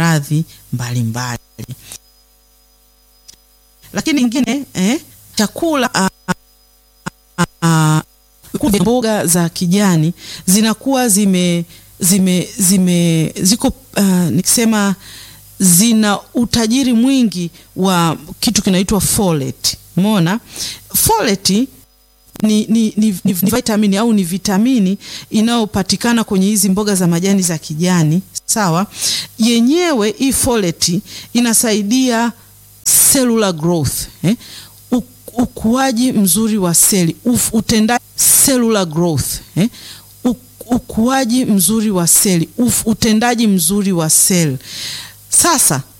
maradhi mbalimbali. Lakini ingine eh, chakula uh, uh, mboga za kijani zinakuwa zime zime zime ziko uh, nikisema zina utajiri mwingi wa kitu kinaitwa folate. Umeona, folate ni, ni, ni, ni vitamini au ni vitamini inayopatikana kwenye hizi mboga za majani za kijani. Sawa, yenyewe hii folate inasaidia cellular growth eh? ukuaji mzuri wa seli, utendaji cellular growth eh? ukuaji mzuri wa seli, utendaji mzuri wa seli. Sasa